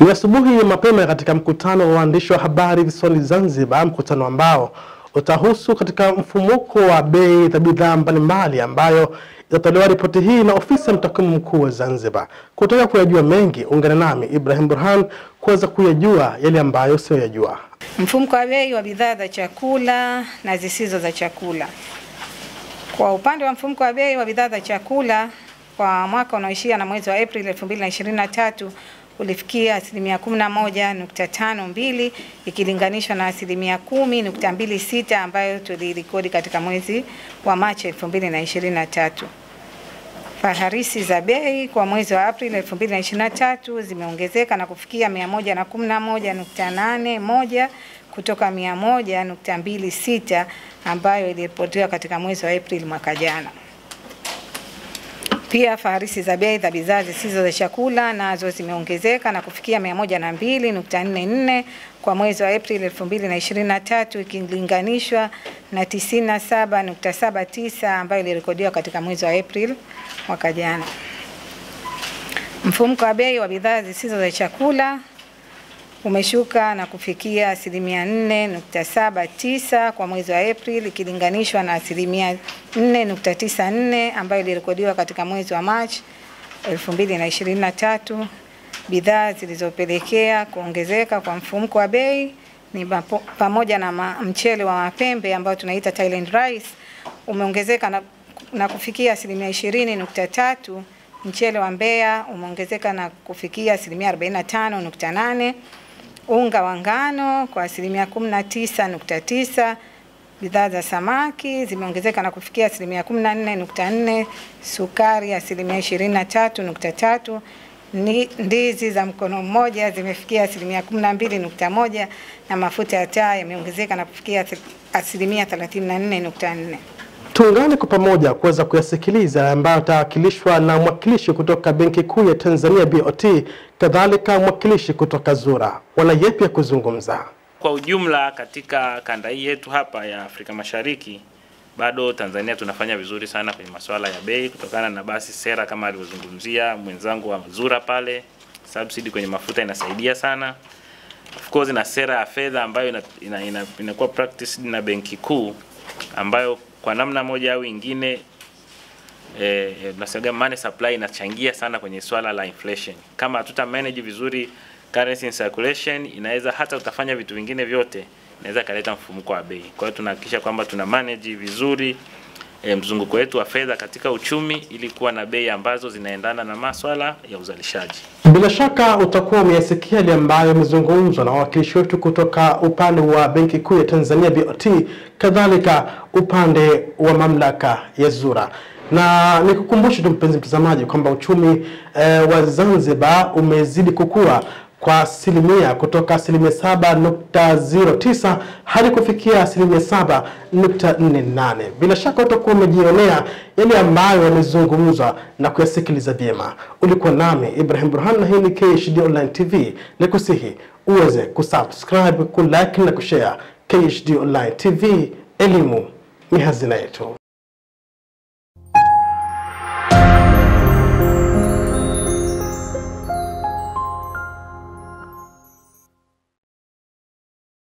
Ni asubuhi ya mapema katika mkutano wa waandishi wa habari visiwani Zanzibar, mkutano ambao utahusu katika mfumuko wa bei za bidhaa mbalimbali ambayo itatolewa ripoti hii na ofisi ya mtakwimu mkuu wa Zanzibar. Kutaka kuyajua mengi, ungana nami Ibrahim Burhan kuweza kuyajua yale ambayo siyoyajua. Mfumuko wa bei wa bidhaa za chakula na zisizo za chakula. Kwa upande wa mfumuko wa bei wa bidhaa za chakula kwa mwaka unaoishia na mwezi wa Aprili 2023 ulifikia asilimia 11.52 ikilinganishwa na asilimia 10.26 ambayo tulirekodi katika mwezi wa Machi 2023. Faharisi za bei kwa mwezi wa Aprili 2023 zimeongezeka na kufikia 111.81 kutoka 100.26 ambayo iliripotiwa katika mwezi wa Aprili mwaka jana. Pia faharisi za bei za bidhaa zisizo za chakula nazo zimeongezeka na kufikia 102.44 kwa mwezi wa Aprili 2023 ikilinganishwa na 97.79 ambayo ilirekodiwa katika mwezi wa Aprili mwaka jana. Mfumuko wa bei wa bidhaa zisizo za chakula umeshuka na kufikia asilimia 4.79 kwa mwezi wa Aprili ikilinganishwa na asilimia 4.94 ambayo ilirekodiwa katika mwezi wa Machi 2023. Bidhaa zilizopelekea kuongezeka kwa mfumuko wa bei ni mapo, pamoja na ma, mchele wa mapembe ambao tunaita Thailand rice umeongezeka na, na kufikia asilimia 20.3. Mchele wa Mbeya umeongezeka na kufikia asilimia 45.8 unga wa ngano kwa asilimia 19.9. Bidhaa za samaki zimeongezeka na kufikia asilimia 14.4, sukari asilimia 23.3, ndizi za mkono mmoja zimefikia asilimia 12.1 na mafuta ya taa yameongezeka na kufikia asilimia 34.4. Tuungane kwa pamoja kuweza kuyasikiliza ambayo atawakilishwa na mwakilishi kutoka Benki Kuu ya Tanzania BOT, kadhalika mwakilishi kutoka ZURA. Wana yepi ya kuzungumza? Kwa ujumla katika kanda hii yetu hapa ya Afrika Mashariki, bado Tanzania tunafanya vizuri sana kwenye masuala ya bei, kutokana na basi sera kama alivyozungumzia mwenzangu wa ZURA pale, subsidy kwenye mafuta inasaidia sana of course, na sera ya fedha ambayo inakuwa ina, ina, ina practice na Benki Kuu ambayo kwa namna moja au ingine eh, tunasema money supply inachangia sana kwenye swala la inflation. Kama hatuta manage vizuri currency in circulation, inaweza hata utafanya vitu vingine vyote, inaweza kaleta mfumuko wa bei. Kwa hiyo tunahakikisha kwamba tuna manage vizuri eh, mzunguko wetu wa fedha katika uchumi ili kuwa na bei ambazo zinaendana na maswala ya uzalishaji. Bila shaka utakuwa umeyasikia yale ambayo yamezungumzwa na wawakilishi wetu kutoka upande wa Benki Kuu ya Tanzania BOT, kadhalika upande wa mamlaka ya ZURA na nikukumbushe tu mpenzi mtazamaji kwamba uchumi eh, wa Zanzibar umezidi kukua kwa asilimia kutoka asilimia saba nukta zero tisa hadi kufikia asilimia saba nukta nne nane. Bila shaka utakuwa umejionea yale ambayo yamezungumzwa na kuyasikiliza vyema. Ulikuwa nami Ibrahim Burhan na hii ni KHD Online TV. Nikusihi uweze kusubscribe, kulike na kushare. KHD Online TV, elimu ni hazina yetu.